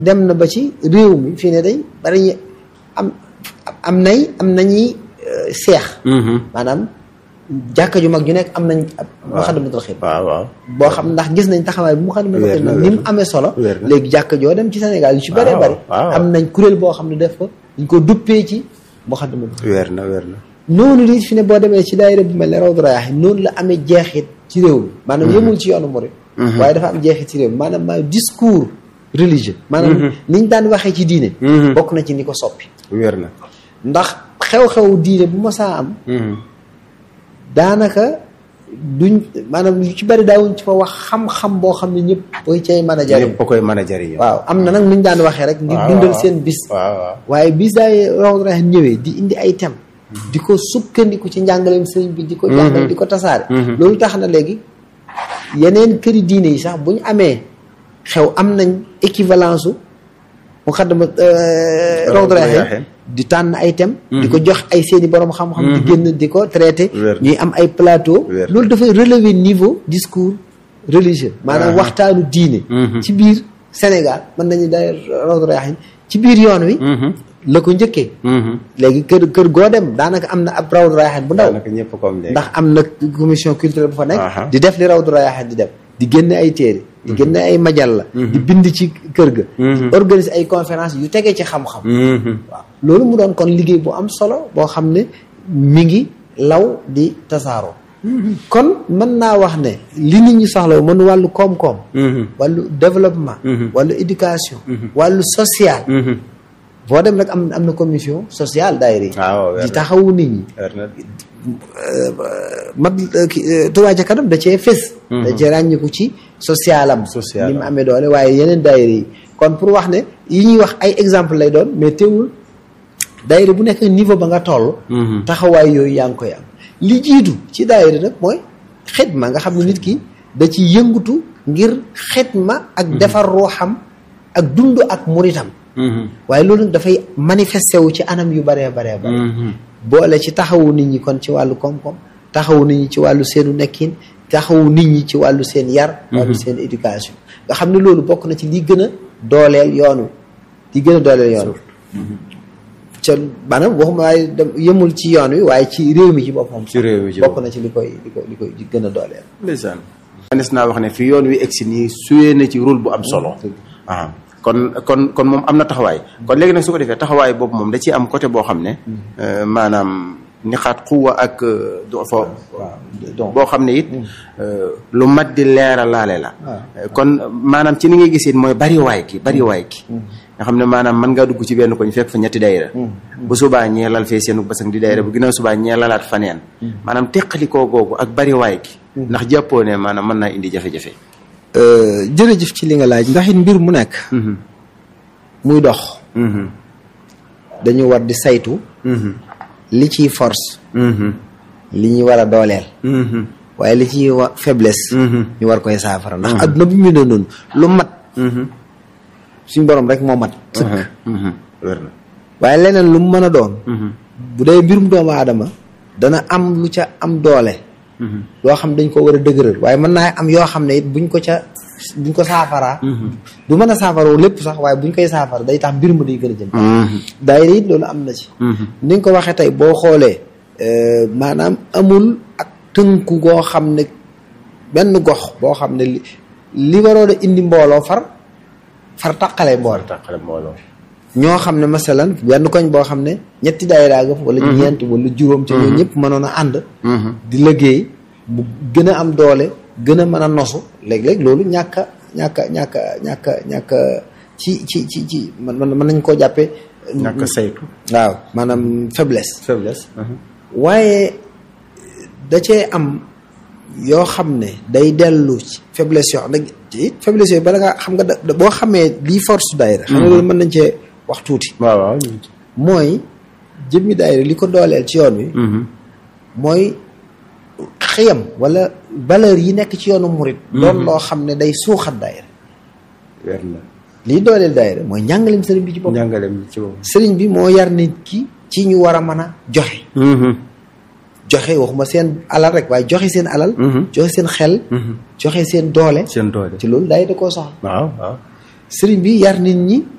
dem na ba ci réew mi fii ne day bari ñu am am nay am nañuy seex maanaam jàkka ju mag ju nekk am nañ ab Moukhaddamatoul Khidma waaw waaw boo xam ndax gis nañ taxawaay bu Moukhaddamatoul Wér na, Khidma wér ni mu na. amee solo Wér na. léegi jàkka joo dem ci Sénégal yu ci bëree Waaw, bëri waaw. am nañ kuréel boo xam ne def ko dañ ko duppee ci Moukhaddamatoul Khidma weer na weer na noonu lii fi ne boo demee ci daayira bu mel ne Rawdu Rayaahiin noonu la amee jeexit ci réew mi maanaam yëmul ci yoonu murid waaye dafa am jeexit ci réew mi maanaam maa discours religieux maanaam niñ daan waxee ci diine bokk na ci ni ko soppi weer na ndax xew-xew diine bu ma saa am daanaka duñ maanaam lu ci bari daawuñ ci fa wax xam-xam boo xam ne ñëpp koy cay mën a jariñ ñëpp a koy mën a jariñoo waaw am na nag nuñ daan waxee rek ngir waaw, dundal waaw. seen bis waaw waaw waaye bis daay Rawdu Rayaahiin ñëwee di indi ay thème di ko sukkandiku ci njàngaleem sëriñ bi di ko jàngale di ko tasaare loolu tax na léegi yeneen këri diine yi sax bu ñu amee xew am nañ équivalence u Moukhaddama Rawdu Rayaahiin di tànn ay thème di ko jox ay seeni borom xam-xam di génn di ko traité Wér. ñuy am ay plateau Wér. loolu dafay relever niveau discours religieux maanaam waxtaanu diine ci biir Sénégal mën nañu day Rawdu Rayaahiin ci biir yoon wi la ko njëkkee léegi kër kër goo dem daanaka am na ab Rawdu Rayaahiin bu ndaw daanaka ñëpp comme léegi ndax am na commission culturelle bu fa nekk Aha. di def li Rawdu Rayaahiin di def di génne ay téere di génne ay majalla di bind ci kër ga organiser ay conférence yu tegee ci xam-xam waaw loolu mu doon kon liggéey bu am solo boo xam ne mi ngi law di tasaaroo kon mën naa wax ne li nit ñi soxla mën wàllu koom-koom wàllu développement wàllu éducation wàllu social boo dem rek am am na commission sociale daayira yi waaw weer di na taxawu nit ñi weer na mat Touba ca kanam da cee fés da cee ràññiku ci socialam Social ni mu am. amee doole waaye yeneen daayira yi kon pour wax ne yi ñuy wax ay exemple lay doon mais teewul daayira bu nekk niveau ba nga toll taxawaay yooyu yaa ngi koy am li jiitu ci daayira nag mooy xidma nga xam ne nit ki da ci yëngutu ngir xidma ak defar ruuxam ak dund ak muritam waaye loolu nag dafay manifesté wu ci anam yu baree baree bare boole ci taxawu nit ñi kon ci wàllu koom-koom taxawu nit ñi ci wàllu seenu nekkin taxawu nit ñi ci wàllu seen yar wàllu seen éducation nga xam ne loolu bokk na ci li gën a dooleel yoon wi li gën a dooleel yoon wi ca maanaam waxuma waaye dem yëmul ci yoon wi waaye ci réew mi ci boppam ci réew mi ci bokk na ci li koy li koy li koy gën a dooleel ndeysaan manes naa wax ne fi yoon wi egsi nii suyee na ci rôle bu am solo ah kon kon kon moom am na taxawaay kon léegi nag su ko defee taxawaay boobu moom da ciy am côté boo xam ne euh, maanaam nixaat xuwa ak euh, do fa donc boo xam ne it euh, lu mat di leera laale la Euh, kon maanaam ci ni ngay gisee mooy bariwaay gi bariwaay gi nga xam ne maanaam mën ngaa dugg ci benn koñ fekk fa ñetti dayra bu subaa ñee lal fee seenu basang di dayra bu ginnaaw subaa ñee lalaat faneen maanaam teqalikoo googu ak bariwaay gi ndax jàppoo ne maanaam mën naa indi jafe-jafe jërëjëf ci li nga laaj ndax it mbir mu nekk muy dox dañu war di saytu li ciy force li ñuy war a dooleel waaye li ciy wa faiblesse ñu war koy saafara ndax adduna bu mu ne noonu lu mat suñ borom rek moo mat sëkk wér na waaye leneen lu mu mën a doon bu dee mbirum doomu aadama dana am lu ca am doole loo xam dañ ko war a dëgëral waaye mën naa am yoo xam ne it buñ ko ca buñ ko saafaraa du mën a saafaroo lépp sax waaye buñ koy saafara day tax mbir ma day gën a jëm daayira it loolu am na ci ni nga ko waxee tey boo xoolee euh, maanaam amul ak tënku goo xam ne benn gox boo xam ne li li waroon a indi mbooloo far far taqale mbooloo tàqale mbooloo ñoo xam ne masalan benn koñ boo xam ne ñetti daayira ga fa wala ñeent wala juróom ca ñoo ñëpp mënoon a ànd di liggéey bu gën a am doole gën a mën a nosu léeg-léeg loolu ñàkk a ñàkk a ñàkk a ñàkk a ñàkk a ci ci ci ci man man mën nañ koo jàppee ñàkk a saytu waaw maanaam faiblesse faiblesse waaye da cee am yoo xam ne day dellu ci faiblesse yoo xam ne it faiblesse yooyu bala nga xam nga da boo xamee lii force daayira xam nga loolu mën nañ cee wax tuuti waaw waaw mooy jëmmi daayira li ko dooleel ci yoon wi mooy xëyam wala valeur yi nekk ci yoonu murit doon loo xam ne day suuxat daayira weer na lii dooleel daayira mooy njàngaleem sëriñ bi ci bopp njàngaleem ci boobu sëriñ bi moo yar nit ki ci ñu war a mën a joxe joxe waxuma seen alal rek waaye joxe seen alal joxe seen xel joxe seen doole seen doole ci loolu daay da koo soxla waaw waaw sëriñ bi yar nit ñi